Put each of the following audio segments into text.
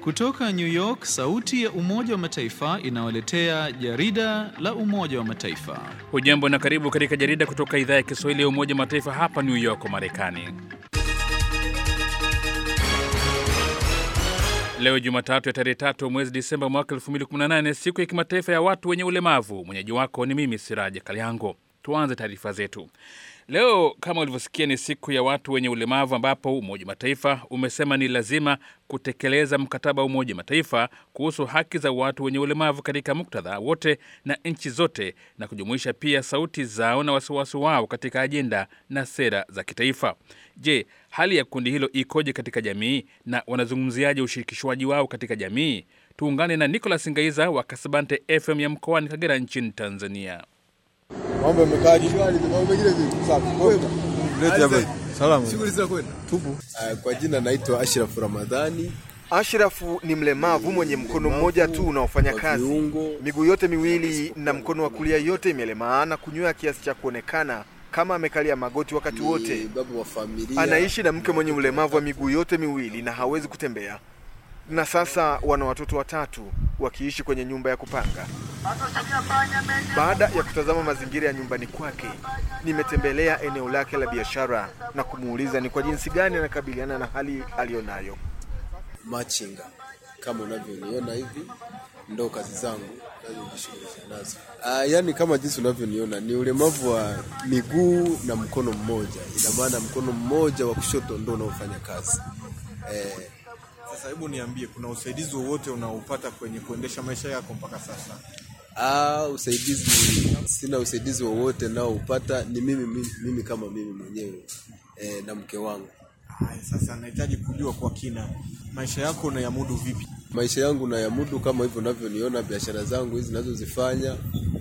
Kutoka New York, sauti ya Umoja wa Mataifa inawaletea jarida la Umoja wa Mataifa. Hujambo na karibu katika jarida kutoka idhaa ya Kiswahili ya Umoja wa Mataifa hapa New York, Marekani. Leo Jumatatu ya tarehe tatu mwezi Disemba mwaka 2018, siku ya kimataifa ya watu wenye ulemavu. Mwenyeji wako ni mimi Siraja Kaliango. Tuanze taarifa zetu leo. Kama ulivyosikia, ni siku ya watu wenye ulemavu, ambapo Umoja wa Mataifa umesema ni lazima kutekeleza mkataba wa Umoja wa Mataifa kuhusu haki za watu wenye ulemavu katika muktadha wote na nchi zote, na kujumuisha pia sauti zao na wasiwasi wao katika ajenda na sera za kitaifa. Je, hali ya kundi hilo ikoje katika jamii na wanazungumziaje ushirikishwaji wao katika jamii? Tuungane na Nicholas Ngaiza wa Kasabante FM ya mkoani Kagera nchini Tanzania. Mambo yamekaje? Mambo mengine vipi? Safi. Leti hapa. Salama. Shughuli za kwenda. Tupo. Kwa jina naitwa Ashraf Ramadhani. Ashrafu ni mlemavu mwenye mkono mmoja tu unaofanya kazi. Viungo. Miguu yote miwili na mkono wa kulia yote imelemaa na kunywea kiasi cha kuonekana kama amekalia magoti wakati wote. Ni baba wa familia. Anaishi na mke mwenye ulemavu wa miguu yote miwili na hawezi kutembea, na sasa wana watoto watatu wakiishi kwenye nyumba ya kupanga. Baada ya kutazama mazingira ya nyumbani kwake, nimetembelea eneo lake la biashara na kumuuliza ni kwa jinsi gani anakabiliana na hali aliyonayo. machinga kama unavyoniona hivi ndo kazi zangu nazojishughulisha nazo. Ah, yani kama jinsi unavyoniona ni ulemavu wa miguu na mkono mmoja, ina maana mkono mmoja wa kushoto ndo unaofanya kazi eh, Sasa hebu niambie kuna usaidizi wowote unaopata kwenye kuendesha maisha yako mpaka sasa? Ah, usaidizi sina usaidizi wowote nao upata ni mimi, mimi, mimi kama mimi mwenyewe eh, na mke wangu. Haya, sasa nahitaji kujua kwa kina maisha yako unayamudu vipi? Maisha yangu nayamudu kama hivyo unavyoniona, biashara zangu hizi ninazozifanya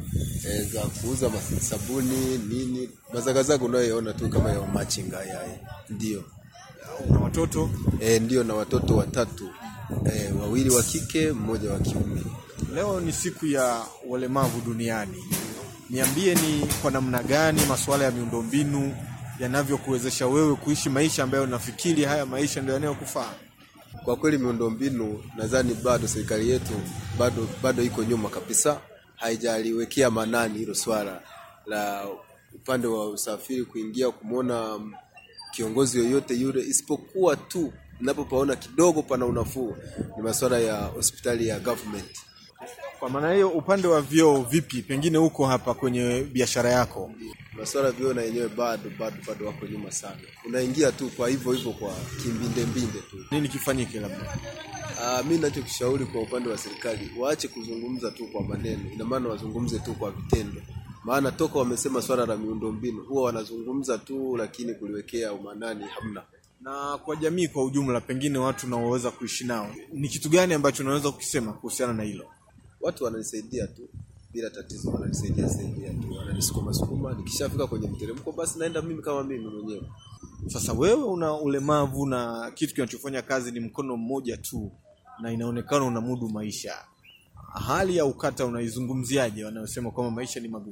eh, za kuuza mas- sabuni nini, mazagazaga unayoona tu kama ya machinga yaye, ndio Una watoto? eh, ndio na watoto watatu eh, wawili wa kike mmoja wa kiume. Leo ni siku ya walemavu duniani. Niambie ni kwa namna gani masuala ya miundombinu yanavyokuwezesha wewe kuishi maisha ambayo unafikiri haya maisha ndio yanayokufaa. Kwa kweli miundombinu nadhani bado serikali yetu bado bado iko nyuma kabisa, haijaliwekea manani hilo swala la upande wa usafiri, kuingia kumwona kiongozi yoyote yule, isipokuwa tu ninapopaona kidogo pana unafuu ni masuala ya hospitali ya government. Kwa maana hiyo, upande wa vyoo vipi? Pengine huko hapa kwenye biashara yako Masuala ya vyoo na yenyewe bado bado bado wako nyuma sana, unaingia tu kwa hivyo hivyo kwa kimbinde mbinde tu. nini kifanyike? Labda Ah, mi nachokishauri kwa upande wa serikali waache kuzungumza tu kwa maneno, ina maana wazungumze tu kwa vitendo. Maana toka wamesema swala la miundombinu huwa wanazungumza tu, lakini kuliwekea umanani hamna. na kwa jamii kwa ujumla, pengine watu unaoweza kuishi nao, ni kitu gani ambacho unaweza kukisema kuhusiana na hilo? Watu wananisaidia tu bila tatizo, wananisaidia saidia tu, wananisukuma sukuma. Nikishafika kwenye mteremko, basi naenda mimi kama mimi mwenyewe. Sasa wewe una ulemavu na kitu kinachofanya kazi ni mkono mmoja tu, na inaonekana unamudu maisha. Hali ya ukata unaizungumziaje, wanayosema kwamba maisha ni magumu?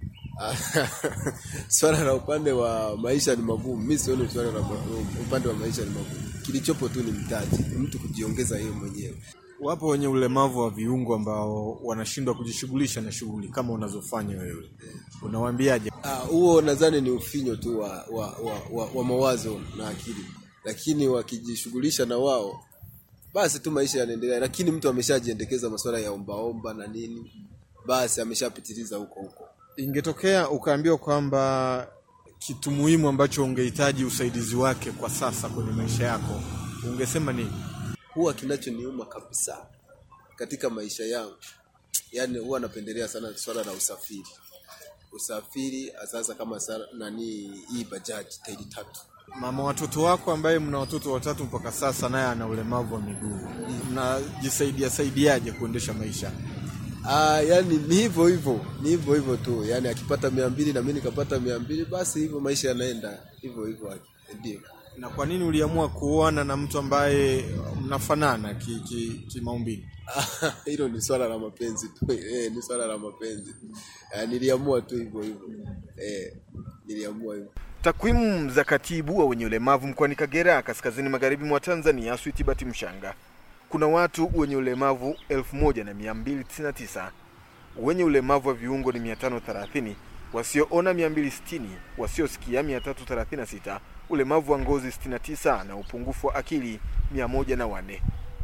swala la upande wa maisha ni magumu. Mi sioni swala la upande wa maisha ni magumu. Kilichopo tu ni mtaji, ni mtu kujiongeza yeye mwenyewe. Wapo wenye ulemavu wa viungo ambao wanashindwa kujishughulisha na shughuli kama unazofanya wewe, unawaambiaje? Ah, huo nadhani ni ufinyo tu wa, wa, wa, wa, wa mawazo na akili, lakini wakijishughulisha na wao basi tu maisha yanaendelea. Lakini mtu ameshajiendekeza masuala ya ombaomba na nini, basi ameshapitiliza huko huko. Ingetokea ukaambiwa kwamba kitu muhimu ambacho ungehitaji usaidizi wake kwa sasa kwenye maisha yako, ungesema nini? Huwa kinachoniuma kabisa katika maisha yangu, yani huwa napendelea sana swala la usafiri. Usafiri sasa kama sara, nani hii bajaji tairi tatu Mama watoto wako ambaye mna watoto watatu mpaka sasa, naye ana ulemavu wa miguu, mnajisaidia saidiaje kuendesha maisha? Ah, yani ni hivyo hivyo, ni hivyo hivyo tu. Yani akipata mia mbili na mimi nikapata mia mbili basi hivyo maisha yanaenda hivyo hivyo, ndio. Na kwa nini uliamua kuoana na mtu ambaye mnafanana kimaumbile? Ki, ki Hilo ni swala la mapenzi tu eh, ni swala la mapenzi eh, niliamua tu hivyo hivyo eh, niliamua hivyo. Takwimu za katibu wa wenye ulemavu mkoani Kagera, kaskazini magharibi mwa Tanzania, Switibati Mshanga, kuna watu wenye ulemavu 1299 wenye ulemavu wa viungo ni 530 wasioona 260 wasiosikia 336 ulemavu wa ngozi 69 na upungufu wa akili 104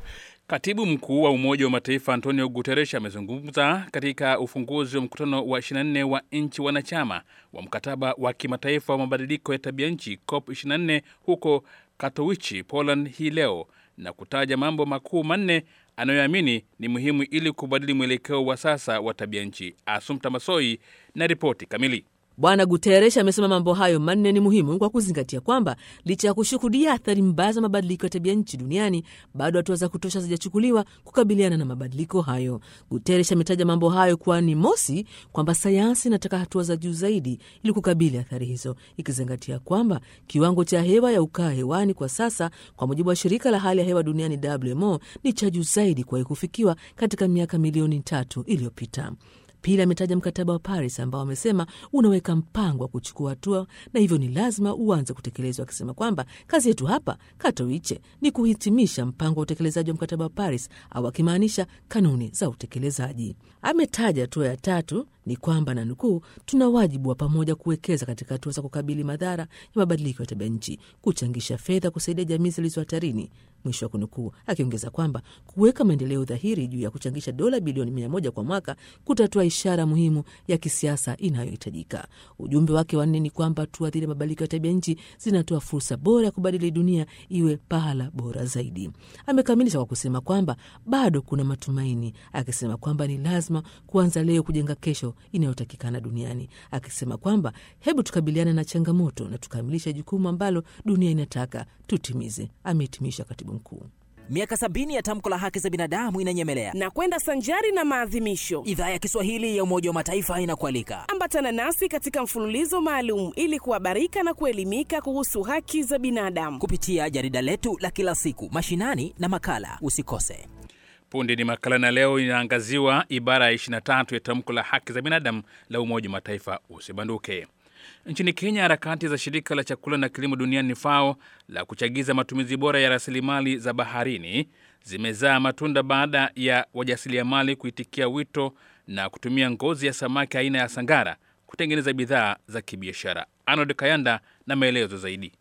Katibu mkuu wa Umoja wa Mataifa Antonio Guterres amezungumza katika ufunguzi wa mkutano wa 24 wa nchi wanachama wa mkataba wa kimataifa wa mabadiliko ya tabia nchi COP 24 huko Katowice, Poland hii leo na kutaja mambo makuu manne anayoamini ni muhimu ili kubadili mwelekeo wa sasa wa tabia nchi. Asumta Masoi na ripoti kamili. Bwana Guterres amesema mambo hayo manne ni muhimu kwa kuzingatia kwamba licha ya kushuhudia athari mbaya za mabadiliko ya tabia nchi duniani, bado hatua za kutosha hazijachukuliwa kukabiliana na mabadiliko hayo. Guterres ametaja mambo hayo kuwa ni mosi, kwamba sayansi inataka hatua za juu zaidi ili kukabili athari hizo, ikizingatia kwamba kiwango cha hewa ya ukaa hewani kwa sasa, kwa mujibu wa shirika la hali ya hewa duniani WMO, ni cha juu zaidi kuwahi kufikiwa katika miaka milioni tatu iliyopita. Pili, ametaja mkataba wa Paris ambao amesema unaweka mpango wa kuchukua hatua na hivyo ni lazima uanze kutekelezwa, akisema kwamba kazi yetu hapa Katowice ni kuhitimisha mpango wa utekelezaji wa mkataba wa Paris, au akimaanisha kanuni za utekelezaji. Ametaja hatua ya tatu ni kwamba na nukuu, tuna wajibu wa pamoja kuwekeza katika hatua za kukabili madhara ya mabadiliko ya tabia nchi, kuchangisha fedha kusaidia jamii zilizo hatarini, mwisho wa kunukuu, akiongeza kwamba kuweka maendeleo dhahiri juu ya kuchangisha dola bilioni mia moja kwa mwaka kutatoa ishara muhimu ya kisiasa inayohitajika. Ujumbe wake wanne ni kwamba hatua dhidi ya mabadiliko ya tabia nchi zinatoa fursa bora ya kubadili dunia iwe pahala bora zaidi. Amekamilisha kwa kusema kwamba bado kuna matumaini, akisema kwamba ni lazima kuanza leo kujenga kesho inayotakikana duniani, akisema kwamba hebu tukabiliane na changamoto na tukamilishe jukumu ambalo dunia inataka tutimize, amehitimisha katibu mkuu. Miaka sabini ya tamko la haki za binadamu inanyemelea na kwenda sanjari na maadhimisho. Idhaa ya Kiswahili ya Umoja wa Mataifa inakualika ambatana nasi katika mfululizo maalum ili kuhabarika na kuelimika kuhusu haki za binadamu kupitia jarida letu la kila siku, mashinani na makala. Usikose. Punde ni makala, na leo inaangaziwa ibara ya 23 ya tamko la haki za binadamu la Umoja wa Mataifa. Usibanduke. Nchini Kenya, harakati za shirika la chakula na kilimo duniani FAO la kuchagiza matumizi bora ya rasilimali za baharini zimezaa matunda baada ya wajasiriamali kuitikia wito na kutumia ngozi ya samaki aina ya sangara kutengeneza bidhaa za kibiashara. Arnold Kayanda na maelezo zaidi.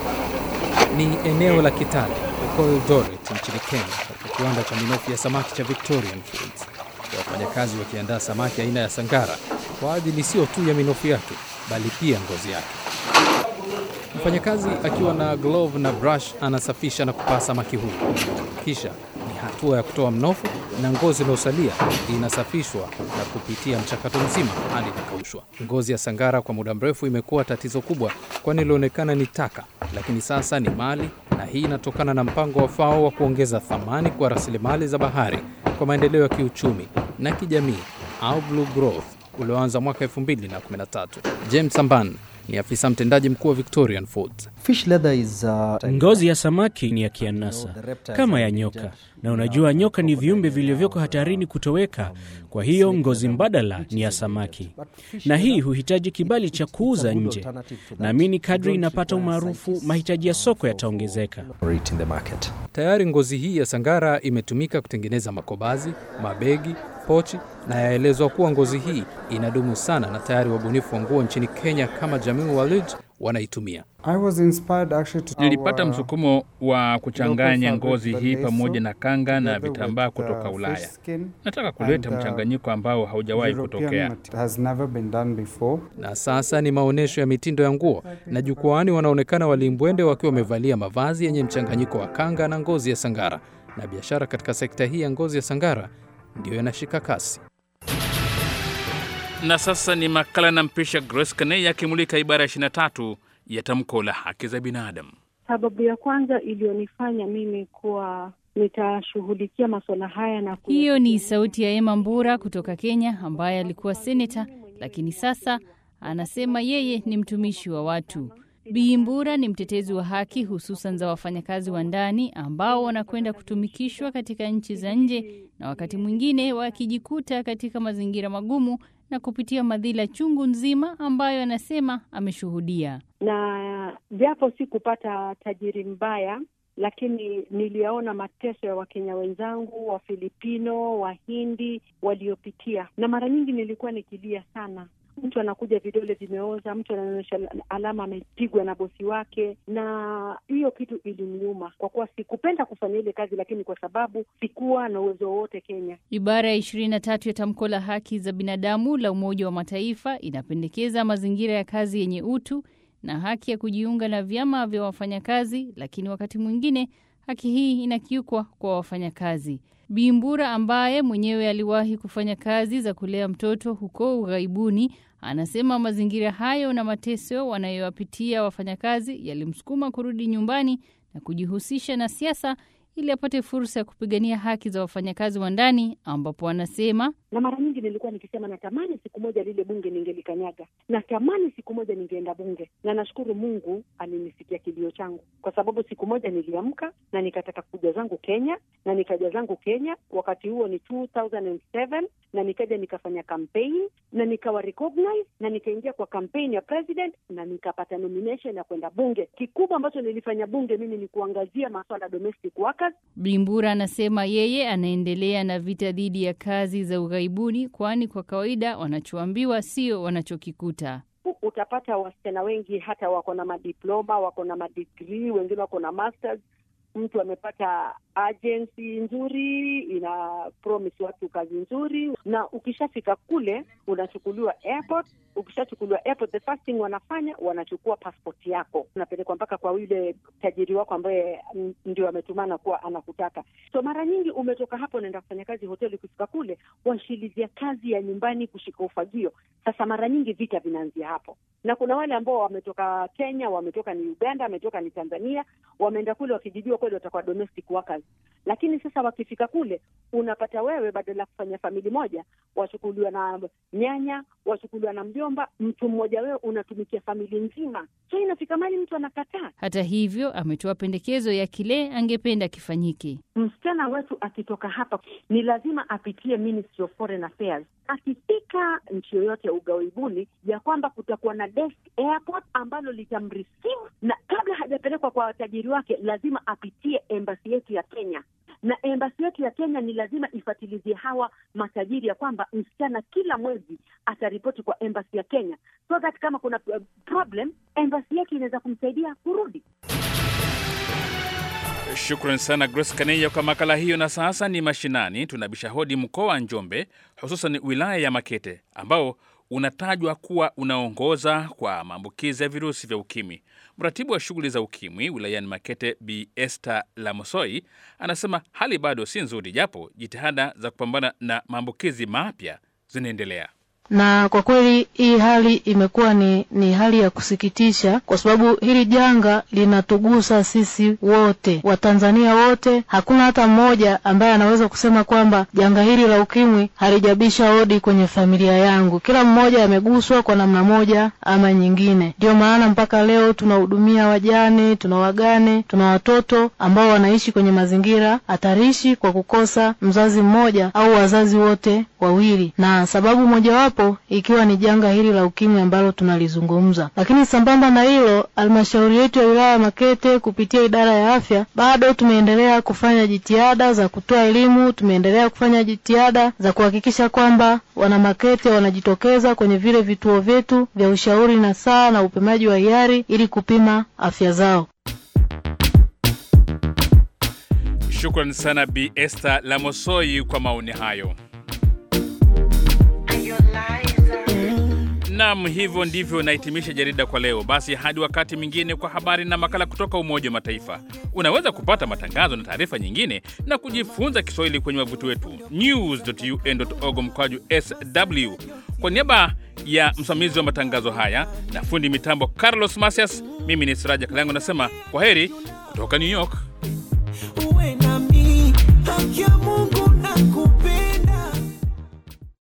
Ni eneo la Kitale huko Eldoret nchini Kenya, katika kiwanda cha minofu ya samaki cha Victorian Foods, wafanyakazi wakiandaa samaki aina ya sangara kwa ajili sio tu ya minofu yake bali pia ngozi yake. Mfanyakazi akiwa na glove na brush anasafisha na kupaa samaki huyu, kisha ni hatua ya kutoa mnofu na ngozi inayosalia inasafishwa na kupitia mchakato mzima hadi inakaushwa. Ngozi ya sangara kwa muda mrefu imekuwa tatizo kubwa, kwani ilionekana ni taka, lakini sasa ni mali, na hii inatokana na mpango wa FAO wa kuongeza thamani kwa rasilimali za bahari kwa maendeleo ya kiuchumi na kijamii au Blue Growth ulioanza mwaka 2013. James Samban ni afisa mtendaji mkuu wa Victorian Foods. Fish leather is, uh, ngozi ya samaki ni ya kianasa kama ya nyoka, na unajua nyoka ni viumbe vilivyoko hatarini kutoweka. Kwa hiyo ngozi mbadala ni ya samaki, na hii huhitaji kibali cha kuuza nje. Naamini kadri inapata umaarufu, mahitaji ya soko yataongezeka. Tayari ngozi hii ya sangara imetumika kutengeneza makobazi, mabegi, pochi na yaelezwa kuwa ngozi hii inadumu sana, na tayari wabunifu wa nguo nchini Kenya kama Jamil Walid wanaitumia. Nilipata msukumo wa kuchanganya ngozi hii pamoja na kanga na vitambaa kutoka Ulaya. Nataka kuleta mchanganyiko ambao haujawahi kutokea. Na sasa ni maonyesho ya mitindo ya nguo, na jukwaani wanaonekana walimbwende wakiwa wamevalia mavazi yenye mchanganyiko wa kanga na ngozi ya sangara, na biashara katika sekta hii ya ngozi ya sangara ndiyo yanashika kasi. Na sasa ni makala na mpisha Grace Kanei akimulika ibara ya 23 ya tamko la haki za binadamu. Sababu ya kwanza iliyonifanya mimi kuwa nitashughulikia masuala haya na hiyo ni sauti ya Emma Mbura kutoka Kenya, ambaye alikuwa seneta, lakini sasa anasema yeye ni mtumishi wa watu. Bi Mbura ni mtetezi wa haki hususan za wafanyakazi wa ndani ambao wanakwenda kutumikishwa katika nchi za nje na wakati mwingine wakijikuta katika mazingira magumu na kupitia madhila chungu nzima ambayo anasema ameshuhudia. Na japo si kupata tajiri mbaya, lakini niliyaona mateso ya Wakenya wenzangu, Wafilipino, Wahindi waliopitia, na mara nyingi nilikuwa nikilia sana. Mtu anakuja vidole vimeoza, mtu anaonyesha alama amepigwa na bosi wake, na hiyo kitu iliniuma kwa kuwa sikupenda kufanya ile kazi, lakini kwa sababu sikuwa na uwezo wowote Kenya. Ibara ya ishirini na tatu ya tamko la haki za binadamu la Umoja wa Mataifa inapendekeza mazingira ya kazi yenye utu na haki ya kujiunga na vyama vya wafanyakazi, lakini wakati mwingine haki hii inakiukwa kwa wafanyakazi. Bimbura ambaye mwenyewe aliwahi kufanya kazi za kulea mtoto huko ughaibuni, anasema mazingira hayo na mateso wanayowapitia wafanyakazi yalimsukuma kurudi nyumbani na kujihusisha na siasa ili apate fursa ya kupigania haki za wafanyakazi wa ndani, ambapo anasema na mara nyingi nilikuwa nikisema natamani siku moja lile bunge ningelikanyaga, natamani siku moja ningeenda bunge, na nashukuru Mungu alinisikia kilio changu, kwa sababu siku moja niliamka na nikataka kuja zangu Kenya na nikaja zangu Kenya. Wakati huo ni 2007 na nikaja nikafanya campaign na nikawa recognize na nikaingia kwa campaign ya president na nikapata nomination ya kwenda bunge. Kikubwa ambacho nilifanya bunge mimi ni kuangazia masuala ya domestic workers. Bimbura anasema yeye anaendelea na vita dhidi ya kazi za ughaibuni, kwani kwa kawaida wanachoambiwa sio wanachokikuta. Utapata wasichana wengi hata wako na madiploma, wako na madigrii, wengine wako na masters. Mtu amepata agency nzuri, ina promise watu kazi nzuri, na ukishafika kule unachukuliwa airport. Ukishachukuliwa airport, the first thing wanafanya wanachukua passport yako, unapelekwa mpaka kwa yule tajiri wako ambaye ndio ametumana kuwa anakutaka. So mara nyingi umetoka hapo, unaenda kufanya kazi hoteli, ukifika kule washilizia kazi ya nyumbani, kushika ufagio. Sasa mara nyingi vita vinaanzia hapo, na kuna wale ambao wametoka Kenya, wametoka ni Uganda, wametoka ni Tanzania, wameenda kule wakijijua kweli watakuwa domestic workers lakini sasa wakifika kule unapata wewe, badala ya kufanya famili moja, wachukuliwa na nyanya, wachukuliwa na mjomba, mtu mmoja, wewe unatumikia famili nzima. So inafika mali mtu anakataa. Hata hivyo, ametoa pendekezo ya kile angependa kifanyike. Msichana wetu akitoka hapa ni lazima apitie Ministry of Foreign Affairs. Akifika nchi yoyote ya ughaibuni, ya kwamba kutakuwa na desk airport ambalo litamreceive, na kabla hajapelekwa kwa watajiri wake, lazima apitie embassy yetu ya Kenya na embasi yetu ya Kenya ni lazima ifatilizie hawa matajiri ya kwamba msichana kila mwezi ataripoti kwa embasi ya Kenya, so that kama kuna problem embasi yetu inaweza kumsaidia kurudi. Shukran sana Grace Kaneya kwa makala hiyo. Na sasa ni mashinani, tunabisha hodi mkoa wa Njombe, hususan wilaya ya Makete ambao unatajwa kuwa unaongoza kwa maambukizi ya virusi vya ukimwi. Mratibu wa shughuli za ukimwi wilayani Makete, Bi Esther Lamosoi, anasema hali bado si nzuri, japo jitihada za kupambana na maambukizi mapya zinaendelea na kwa kweli hii hali imekuwa ni, ni hali ya kusikitisha, kwa sababu hili janga linatugusa sisi wote, Watanzania wote. Hakuna hata mmoja ambaye anaweza kusema kwamba janga hili la ukimwi halijabisha hodi kwenye familia yangu. Kila mmoja ameguswa kwa namna moja ama nyingine. Ndio maana mpaka leo tunahudumia wajane, tuna wagane, tuna watoto ambao wanaishi kwenye mazingira hatarishi kwa kukosa mzazi mmoja au wazazi wote wawili, na sababu mojawapo ikiwa ni janga hili la ukimwi ambalo tunalizungumza. Lakini sambamba na hilo, halmashauri yetu ya wilaya ya Makete kupitia idara ya afya bado tumeendelea kufanya jitihada za kutoa elimu, tumeendelea kufanya jitihada za kuhakikisha kwamba wana Makete wanajitokeza kwenye vile vituo vyetu vya ushauri na saa na upimaji wa hiari ili kupima afya zao. Shukran sana Bi Esther Lamosoi kwa maoni hayo. Nam, hivyo ndivyo nahitimisha jarida kwa leo. Basi hadi wakati mwingine kwa habari na makala kutoka Umoja wa Mataifa. Unaweza kupata matangazo na taarifa nyingine na kujifunza Kiswahili kwenye wavuti wetu news.un.org mkwaju sw. Kwa niaba ya msimamizi wa matangazo haya na fundi mitambo Carlos Masias, mimi ni Siraja Kalango nasema kwa heri kutoka New York. Uwe nami, haki ya Mungu